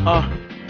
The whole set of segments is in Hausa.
Uh.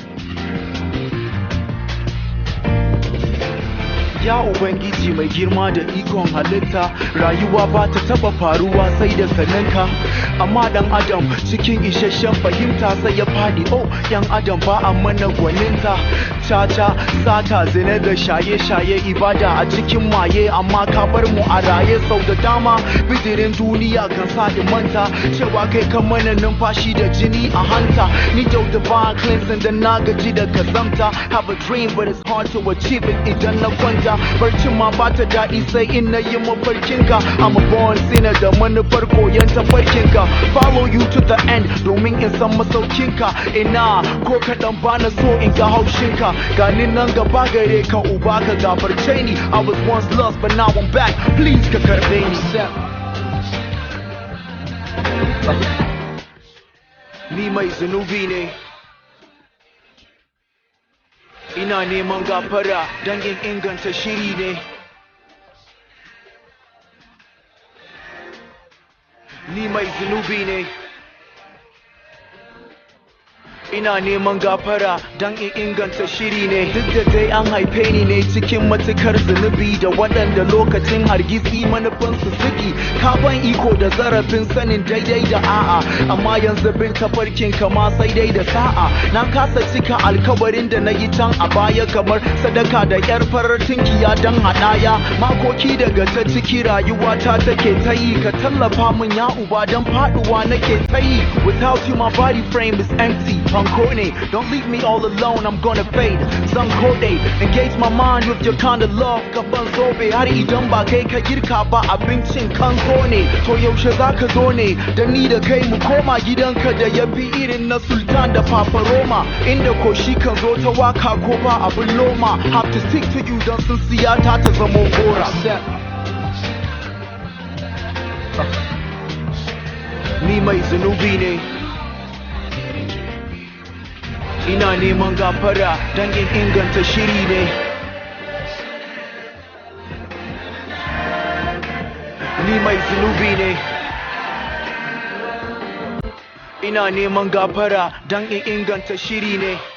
Ya Ubangiji mai girma da ikon halitta rayuwa ba ta taba faruwa sai da saninka amma dan adam cikin isasshen fahimta sai ya fadi oh yan adam ba a mana gwaninta caca sata zina da shaye-shaye ibada a cikin maye amma ka bar mu a raye sau da dama bidirin duniya kan sa in manta cewa kai kan mana numfashi da jini a hanta ni yau da ba cleansing da na gaji da kazamta have a dream but it's hard to achieve it idan na kwanta barcin ma ba ta daɗi sai in na yi mafarkinka I'm a born sinner da manufar koyon tafarkinka follow you to the end domin in san masaukinka ina ko kaɗan ba na so in ga haushinka gani nan gaba gare ka uba ka gafarce ni I was once lost but now I'm back please ka karɓe ni ni mai zunubi ne ina neman gafara don in inganta shiri ne ni mai zunubi ne ina neman gafara don in inganta shiri ne duk da dai an haife ni ne cikin matukar zunubi da waɗanda lokacin hargitsi manufansu suki ka ban iko da zarafin sanin daidai da a'a amma yanzu bin tafarkin kama sai dai da sa'a na kasa cika alkawarin da na yi can a baya kamar sadaka da yar farar tinkiya don haɗaya makoki daga ta ciki rayuwa ta take ta yi ka tallafa min ya uba don faɗuwa nake ta yi without you my body frame is empty Pancone, don't leave me all alone, I'm gonna fade. Some code, engage my mind with your kind of love. Gaban zobe har idan ba kai ka girka ba abincin kan zo ne. To yaushe za ka zo ne, da ni da kai mu koma gidanka da ya fi irin na sultan da papa Roma. Inda ko shi kan zo ta waka ko ba abin loma. Have to stick to you don sun siya ta ta zamo gora. Ni mai zunubi ne. ina neman gafara don in inganta shiri ne ni mai zunubi ne ina neman gafara don in inganta shiri ne